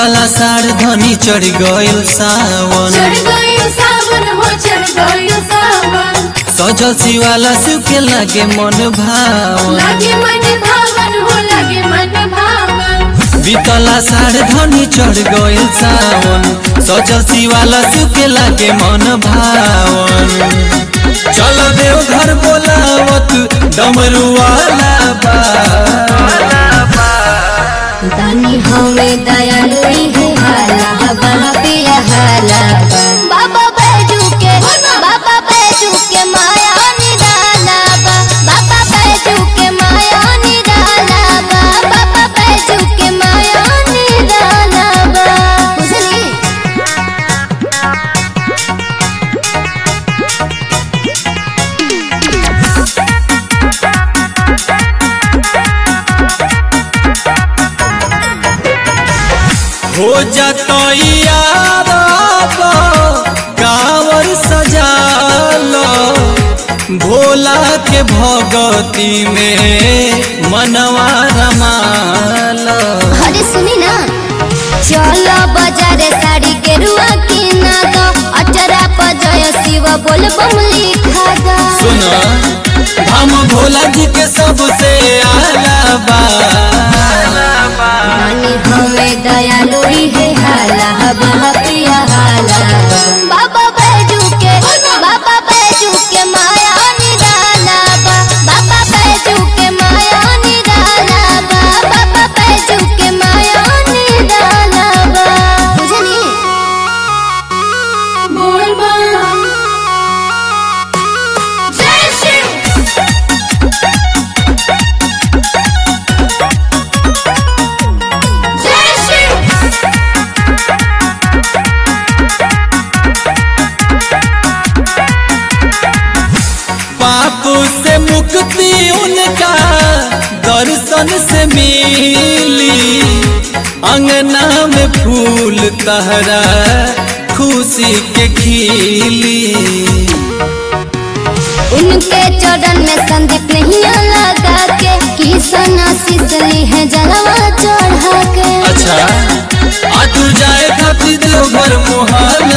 बीतला साढ़ धनी चढ़ गइल सावन चढ़ गइल सावन हो चढ़ गइल सावन सजल शिवाला सुखे लागे मन भावन लागे मन भावन हो लागे मन भावन बीतला साढ़ धनी चढ़ गइल सावन सजल शिवाला सुखे लागे मन भावन चल देव घर बोलावत डमरू वाला बा दानी हमें दयालु है हाला बाबा पिया हाला बाबा बैजू के बाबा बैजू के माया निराला बा बाबा बैजू के माया निराला बा बाबा बैजू के माया निराला बा बुझली हो जतो यार कावर सजालो भोला के भगती में मनवा रमालो अरे सुनी ना चलो बाजारे साड़ी के रुआ की ना दो अचरा पजय शिव बोल बम लिखा दो सुनो हम भोला जी के सबसे आला बा रानी हमें दयालु है हाला बाबा पिया हाला बाबा बैजू के बाबा बैजू के माया निराला बा बाबा बैजू के माया निराला बा बाबा बैजू के माया निराला बा बुझनी बोल बम जय शिव जय शिव पाप से मुक्ति उनका दर्शन से मिली अंगना में फूल तहरा खुशी के खिली उनके चरण में संदीप नहीं लगा के किसन आशीष ली है जलवा चढ़ा के अच्छा आतुर जाए खातिर देवघर मोहल